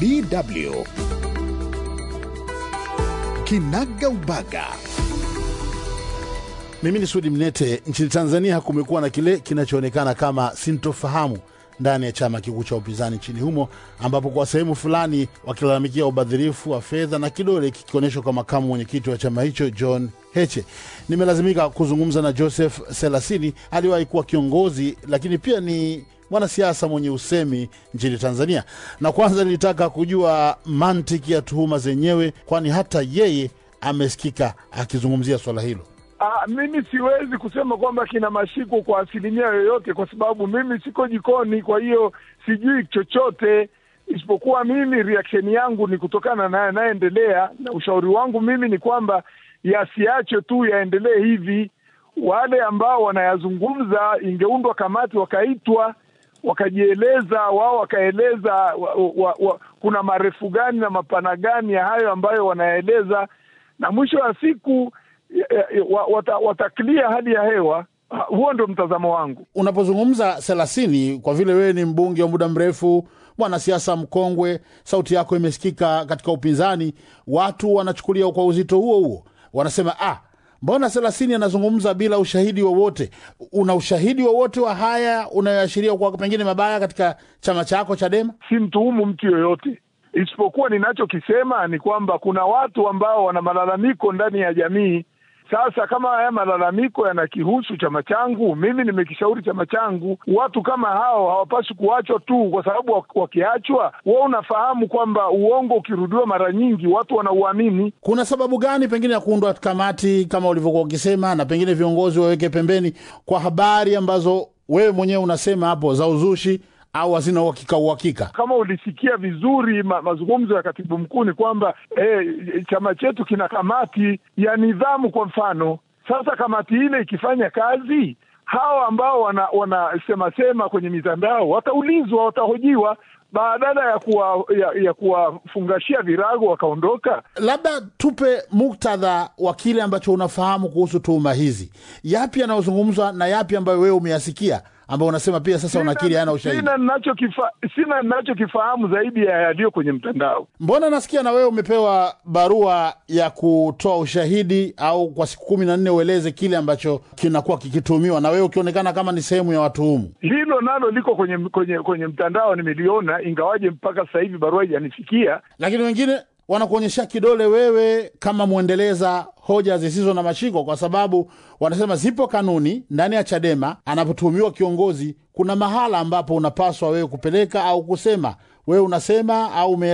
DW Kinaga Ubaga. Mimi ni Sudi Mnete. Nchini Tanzania kumekuwa na kile kinachoonekana kama sintofahamu ndani ya chama kikuu cha upinzani nchini humo, ambapo kwa sehemu fulani wakilalamikia ubadhirifu wa fedha na kidole kikionyeshwa kwa makamu mwenyekiti wa chama hicho John Heche. Nimelazimika kuzungumza na Joseph Selasini, aliwahi kuwa kiongozi lakini pia ni mwanasiasa mwenye usemi nchini Tanzania, na kwanza nilitaka kujua mantiki ya tuhuma zenyewe, kwani hata yeye amesikika akizungumzia swala hilo. Ah, mimi siwezi kusema kwamba kina mashiko kwa asilimia yoyote, kwa sababu mimi siko jikoni, kwa hiyo sijui chochote, isipokuwa mimi reaction yangu ni kutokana na yanayoendelea, na ushauri wangu mimi ni kwamba yasiachwe tu yaendelee hivi. Wale ambao wanayazungumza, ingeundwa kamati, wakaitwa wakajieleza wao, wakaeleza wa, wa, wa, kuna marefu gani na mapana gani ya hayo ambayo wanaeleza, na mwisho wa siku wata, wataklia hali ya hewa. Huo ndio mtazamo wangu. Unapozungumza Selasini, kwa vile wewe ni mbunge wa muda mrefu, mwanasiasa mkongwe, sauti yako imesikika katika upinzani, watu wanachukulia kwa uzito huo huo, wanasema ah, mbona Selasini anazungumza bila ushahidi wowote? Una ushahidi wowote wa haya unayoashiria kwa pengine mabaya katika chama chako Chadema? Si mtuhumu mtu yoyote, isipokuwa ninachokisema ni kwamba kuna watu ambao wana malalamiko ndani ya jamii sasa kama haya malalamiko yanakihusu chama changu, mimi nimekishauri chama changu. Watu kama hao hawapaswi kuachwa tu, kwa sababu wakiachwa, wewe unafahamu kwamba uongo ukirudiwa mara nyingi watu wanauamini. Kuna sababu gani pengine ya kuundwa kamati kama ulivyokuwa ukisema, na pengine viongozi waweke pembeni kwa habari ambazo wewe mwenyewe unasema hapo za uzushi au hazina uhakika uhakika. Kama ulisikia vizuri ma, mazungumzo ya katibu mkuu ni kwamba eh, chama chetu kina kamati ya nidhamu kwa mfano. Sasa kamati ile ikifanya kazi, hawa ambao wanasema wana sema kwenye mitandao wataulizwa, watahojiwa badala ya kuwa ya, ya kuwafungashia virago wakaondoka. Labda tupe muktadha wa kile ambacho unafahamu kuhusu tuhuma hizi, yapi yanayozungumzwa na yapi ambayo wewe umeyasikia ambao unasema pia sasa unakiri hana ushahidi. Sina ninachokifa, sina ninachokifahamu zaidi ya yaliyo kwenye mtandao. Mbona nasikia na wewe umepewa barua ya kutoa ushahidi au kwa siku kumi na nne ueleze kile ambacho kinakuwa kikituhumiwa, na wewe ukionekana kama ni sehemu ya watuhumu. Hilo nalo liko kwenye kwenye kwenye mtandao, nimeliona, ingawaje mpaka sasa hivi barua haijanifikia. Lakini wengine wanakuonyesha kidole wewe kama mwendeleza hoja zisizo na mashiko, kwa sababu wanasema zipo kanuni ndani ya Chadema. Anapotuhumiwa kiongozi, kuna mahala ambapo unapaswa wewe kupeleka au kusema wewe unasema au